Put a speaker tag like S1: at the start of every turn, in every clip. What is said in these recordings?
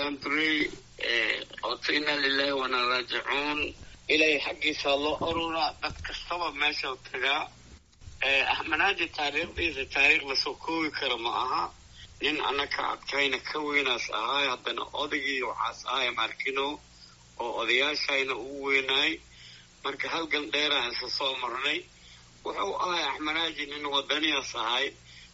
S1: daandurey oto inna lilahi wana raajicuun ilaahay xaggiisa loo oruraa dad kastaba meesha tagaa axmenaaji taariikhdiisa taariikh lasoo koobi kara ma aha nin annaka adkayna ka weynaas ahaay haddana odaygii waxaas ahay markino oo odayaashayna ugu weynaay marka halgan dheeraan isa soo marnay wuxuu ahay axmenaaji nin wadaniyaas ahay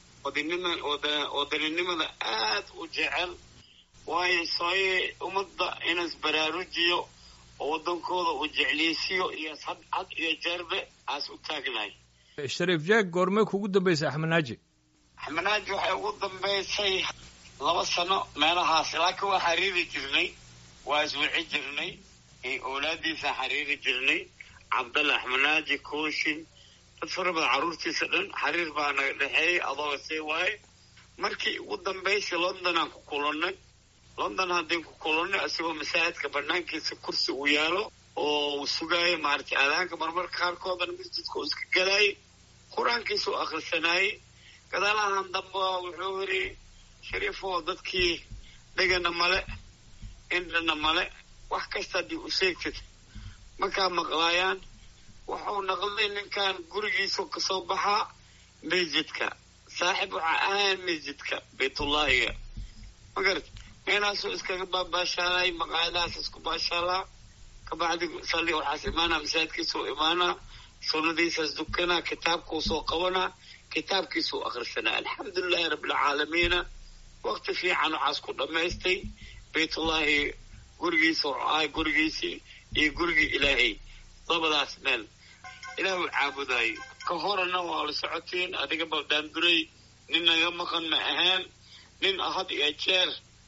S1: wadaninimada aad u jecel waayo sooye ummadda inas baraarujiyo oo waddankooda uu jecliysiyo iyo had had iyo jeerbe aas u taagnahay
S2: shariif jeeg goormee kugu dambaysay axmenaaji
S1: axmenaaji waxay ugu dambaysay laba sano meelahaas laakiin waa xariiri jirnay waa iswici jirnay owlaadiisa xariiri jirnay cabdalla axmenaaji kooshin dad fara badan carruurtiisa dhan xariir baa naga dhexeeyey adooga see waaye markii ugu dambaysay londonaan ku kulannay london haddaan ku kulannay isagoo masaajidka banaankiisa kursi uu yaalo oo uu sugaayo maaragtay aadaanka marmarka qaarkoodana masjidka uu iska galaayay qur-aankiisa u akhrisanaayey gadaalahan damba wuxuu yidhi shariifoo dadkii dhegana male indhana male wax kasta haddii u sheegtid markaa maqlaayaan wuxuu naqday ninkan gurigiisu kasoo baxaa masjidka saaxib waxaa ahayn masjidka baytullaahiga magarat meenaasuu iskaga baabaashaalay maqaayadahaas isku baashaalaa kabacdi salli waxaas imaanaa masaajidkiisuu imaanaa sunnadiisaas dukanaa kitaabkuu soo qabanaa kitaabkiisuu akhrisanaa alxamdulilahi rabbilcaalamiina waqti fiican waxaas ku dhammaystay baytullaahi gurigiisa wuxuu ahay gurigiisii iyo gurigii ilaahay labadaas meel ilaahuu caabudaayey ka horana waa la socotiin adiga baldaanduray nin naga maqan ma ahaan nin had iyo jeer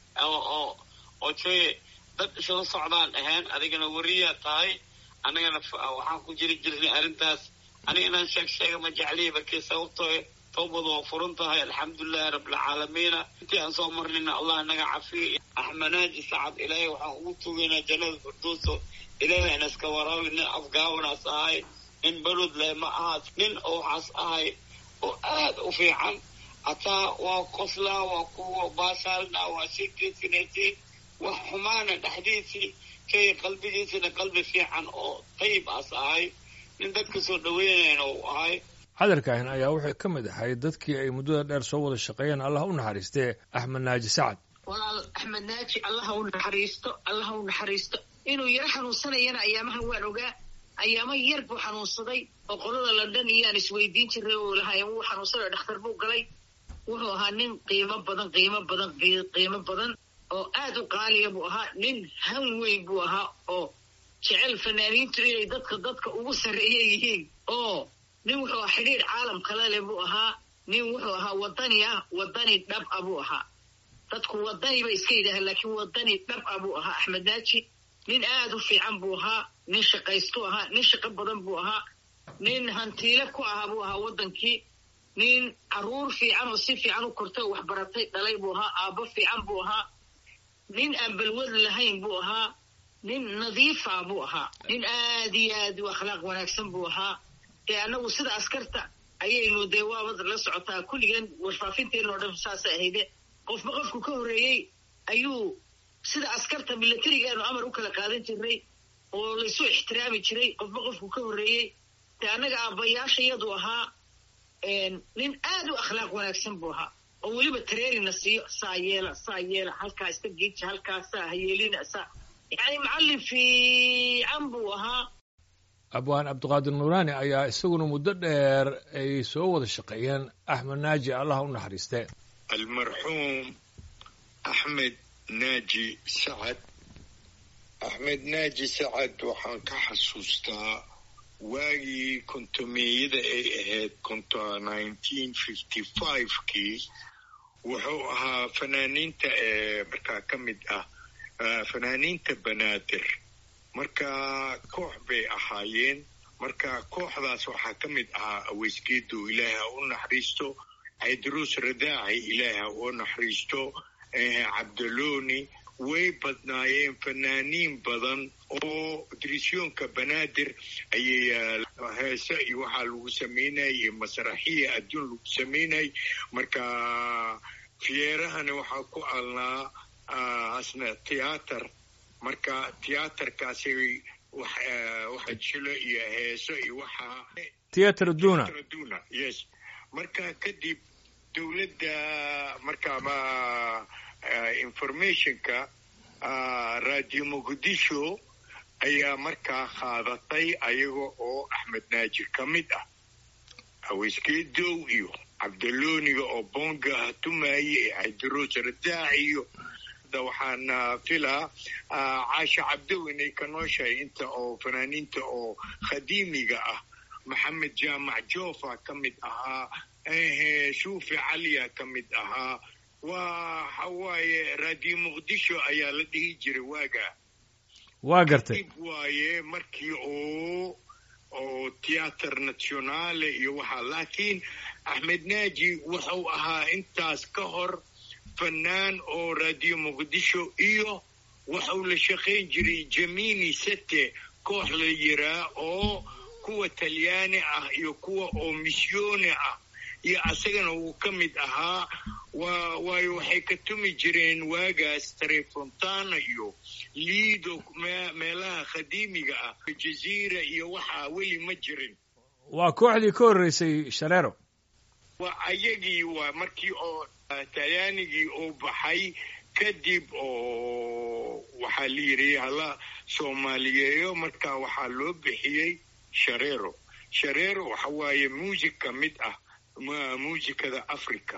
S1: oo oo jooye dad isla socdaan ahaan adigana wariyaa tahay annagana waxaan ku jiri jirnay arrintaas aniga inaan sheeg sheega ma jecliya barkii sababtoo towbadu waa furan tahay alxamdulilahi rabbilcaalamiina intii aan soo marnayna allah naga cafiyo axmenaaji sacad ilaahay waxaan ugu tugaynaa jannada firduuso ilaahay aan iska waraabi nin afgaawanaas ahay nin balod leh ma ahaas nin oo waxaas ahay oo aad u fiican hataa waa qoslaa waa kuwa baashaalnaa waa sheekeysinaysiin wax xumaana dhexdiisii kay qalbigiisina qalbi fiican oo tayib aas ahay nin dadka soo dhaweynayna uu ahay
S2: hadalkaahin ayaa wuxuu ka mid ahay dadkii ay muddada dheer soo wada shaqeeyeen allah u naxariistee axmed naaji sacad
S3: walaal axmed naaji allaha u naxariisto allaha u naxariisto inuu yaro xanuunsanayana ayaamahan waan ogaa ayaama yar buu xanuunsaday oo qolada london iyaan isweydiin jiray oo lahaayeen wuu xanuunsaday dhakhtar buu galay wuxuu ahaa nin qiimo badan qiimo badan qiimo badan oo aad u qaaliya buu ahaa nin han weyn buu ahaa oo jecel fanaaniintu inay dadka dadka ugu sarreeya yihiin oo nin wuxuu ahaa xidhiir caalam kale leh buu ahaa nin wuxuu ahaa wadani ah wadani dhab a buu ahaa dadku wadani bay iska yidhaahaan laakiin wadani dhab a buu ahaa axmed naaji nin aad u fiican buu ahaa nin shaqaystu ahaa nin shaqo badan buu ahaa nin hantiile ku ahaa buu ahaa waddankii nin carruur fiican oo si fiican u kortay oo waxbaratay dhalay buu ahaa aabbo fiican buu ahaa nin aan balwad lahayn buu ahaa nin nadiifa buu ahaa nin aad iyo aad u akhlaaq wanaagsan buu ahaa dee annagu sida askarta ayaynu dee waabad la socotaa kulligan warfaafinteena oo dhan saasay ahayde qofba qofku ka horreeyey ayuu sida askarta milatarigaanu amar u kala qaadan jirnay oo laysu ixtiraami jiray qofba qofku ka horreeyey dee annaga aabbayaashayadu ahaa nin aad u akhlaaq wanaagsan buu ahaa oo weliba tareerina siiyo saa yeela saa yeela halkaa iska geeja halkaa saa hayeelina saa yacni macallin fiican buu ahaa
S2: abwaan cabdiqaadir nuuraani ayaa isaguna muddo dheer ay soo wada shaqeeyeen axmed naaji allah u naxariiste
S4: almarxuum axmed naaji sacad axmed naaji sacad waxaan ka xasuustaa waagii kontomeeyada ay ahayd konto nineteen fifty five-kii wuxuu ahaa fanaaniinta ee markaa ka mid ah fanaaniinta banaadir marka koox bay ahaayeen marka kooxdaas waxaa ka mid ahaa aweysgeedu ilaahi ha u naxariisto caydruus radaaci ilaahi ha u naxariisto cabdaloni way badnaayeen fanaaniin badan oo dirisyoonka banaadir ayay heese iyo waxaa lagu samaynayay iyo masraxiya adduun lagu samaynayay marka fiyeerahana waxaa ku alnaa asna tiyaatar marka tiyaatarkaasi waxa jilo iyo heeso iyo waxaa
S2: theatre duna
S4: duna yes marka kadib dowladda marka ma informationka radio muqdisho ayaa markaa qaadatay ayaga oo axmed naajir ka mid ah haweyskeedow iyo cabdalooniga oo bonga tumaye xaydaroos radaac iyo waxaan filaa caasha cabdow inay ka nooshahay inta oo fanaaniinta oo khadiimiga ah maxamed jaamac joofa ka mid ahaa shuufi caliya ka mid ahaa waa waxawaaye radio muqdisho ayaa la dhihi jiray waaga
S2: waa gartay
S4: dib waaye markii oo oo theater nationale iyo waxaa laakiin axmed naaji wuxuu ahaa intaas ka hor fanaan oo radio muqdisho iyo waxuu la shaqayn jiray jamini sete koox la yiraa oo kuwa talyaani ah iyo kuwa oo misyooni ah iyo asagana uu ka mid ahaa waa waayo waxay ka tumi jireen waagaas tarefontana iyo liido meelaha khadiimiga ah jaziira iyo waxaa weli ma jirin
S2: waa kooxdii ka horreysay shareero
S4: waa ayagii waa markii oo talyaanigii uu baxay kadib oo waxaa la yidhi hala soomaaliyeeyo marka waxaa loo bixiyey shareero shareero waxa waaye muusig ka mid ah muusikada africa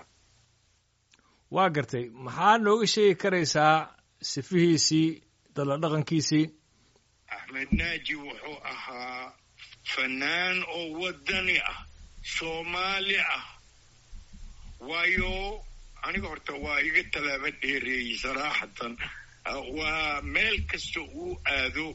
S2: waa gartay maxaa nooga sheegi karaysaa sifihiisii dalla dhaqankiisii
S4: axmed naaji wuxuu ahaa fanaan oo waddani ah soomaali ah waayo aniga horta waa iga tallaaba dheereeyey saraaxatan waa meel kasta uu aado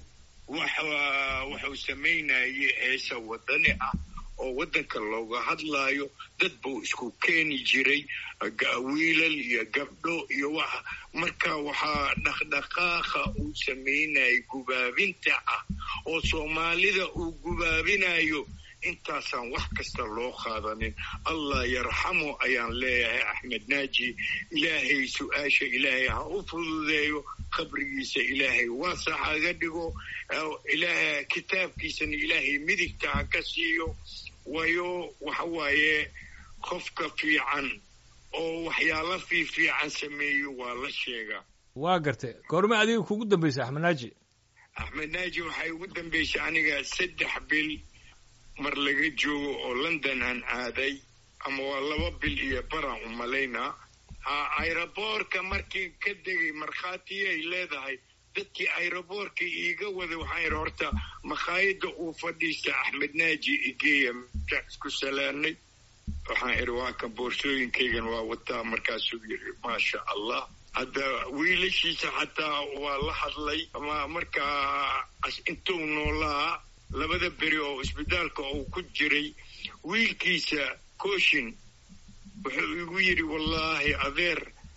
S4: wuxuu samaynayay heesa waddani ah oo waddanka looga hadlaayo dad buu isku keeni jiray wiilal iyo gabdho iyo waxa marka waxaa dhaqdhaqaaqa uu samaynayay gubaabinta ah oo soomaalida uu gubaabinayo intaasaan wax kasta loo qaadanin allah yarxamu ayaan leeyahay axmed naaji ilaahay su-aasha ilaahay ha u fududeeyo qabrigiisa ilaahay waasax haga dhigo ilaahay kitaabkiisana ilaahay midigta ha ka siiyo waayo waxa waaye qofka fiican oo waxyaalo fiifiican sameeyo waa la sheegaa
S2: waa gartay goorma adiga kugu dambaysay axmed naaji
S4: axmed naaji waxay ugu dambaysay aniga saddex bil mar laga joogo oo london aan aaday ama waa laba bil iyo baraan u malaynaa airoboorka markii ka degay markhaatiyay leedahay dadkii airoboorka iiga waday waxaan idhi horta makhaayadda uu fadhiista axmed naaji igeeya markaan isku salaanay waxaan idhi waa kan boorsooyinkaygan waa wataa markaasuu yidhi maasha allah hadda wiilashiisa xataa waa la hadlay markaa intuu noolaa labada beri oo isbitaalka uu ku jiray wiilkiisa kooshin wuxuu igu yidhi wallaahi adeer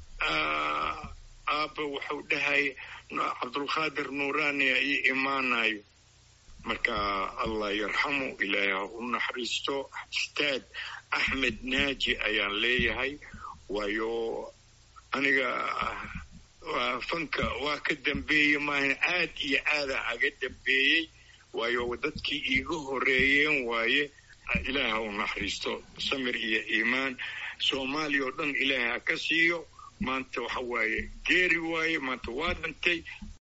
S4: aabba wuxuu dhahay cabdulqaadir nuuraaniya ii imaanayo marka allah yarxamu ilaahay ha u naxariisto istaad axmed naaji ayaan leeyahay waayo aniga fanka waa ka dambeeyey maahan aad iyo aada aga dambeeyey waayo dadkii iiga horeeyeen waaye ilaahay ha u naxariisto samir iyo iimaan soomaaliya oo dhan ilaahay ha ka siiyo maanta waxa waaye geeri waaye maanta waa dhintay